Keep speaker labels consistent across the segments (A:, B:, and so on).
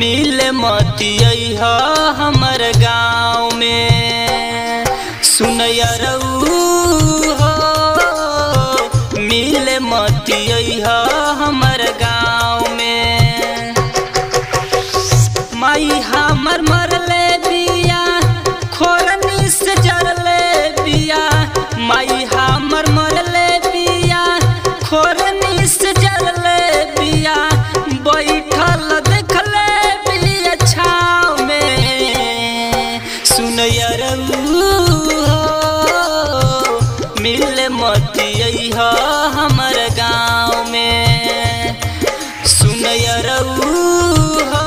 A: मिल मतिय हमर गाँव में सुनयरऊ हो मिल मतिय हमर गाँव में माई हमर मरले बिया खोरनी से जरले बिया माई हमर मरले बिया खोरनी से जरले बिया बैठल देखले बिया छाव में सुनयरऊ मिल मतिय हमर गाँव में सुनयरऊ हो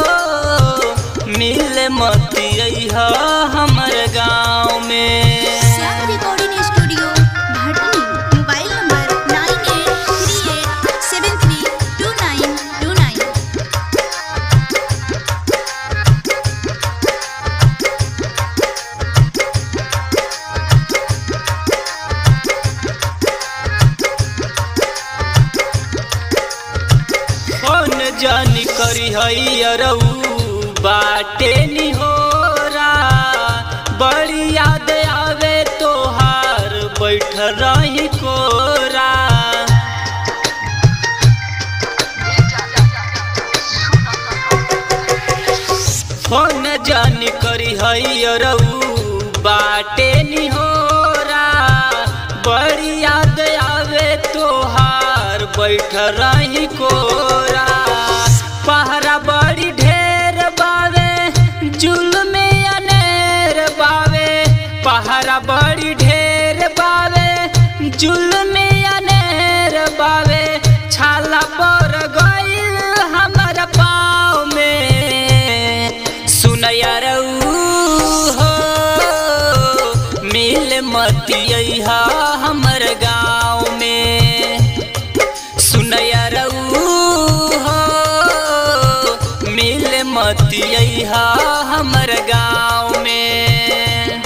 A: मिल मतिय हमर गाँव में
B: Shyam recording studio Bhatni mobile number nine eight three eight seven three two nine two nine
A: कौन जानी करी हई अरऊ बाटे निहोरा बड़ी याद आवे तोहार बैठ रही कोरा फोन जानी करी हई अरऊ बाटे निहोरा बड़ी याद आवे तोहार बैठ रही कोरा पहरा बड़ी ढेर बावे जुल्म अनेर बावे पहरा बड़ी ढेर बावे जुल्म अनेर बावे छाला पर गइल हमर पाँव में सुनयरऊ हो मिल मतिय हमर गाँव में सुनयरऊ हो मिल मतिय हमर गाँव में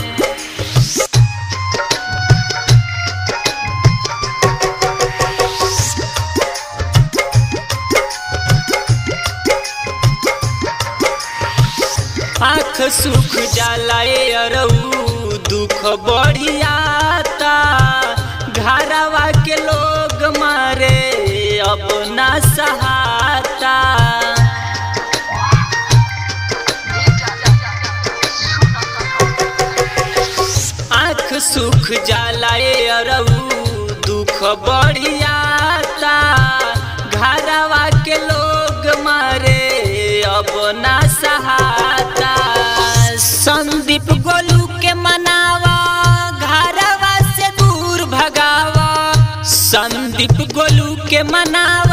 A: आँख सुख जलाए अरऊ दुख बढ़ियाता घरवा के लोग मारे अब ना सहाता आँख सुख जलाए अरऊ दुख बढ़ियाता घरवा के लोग मारे अब ना सहाता संदीप गोलू के मनावा घरवा से दूर भगावा संदीप गोलू के मनावा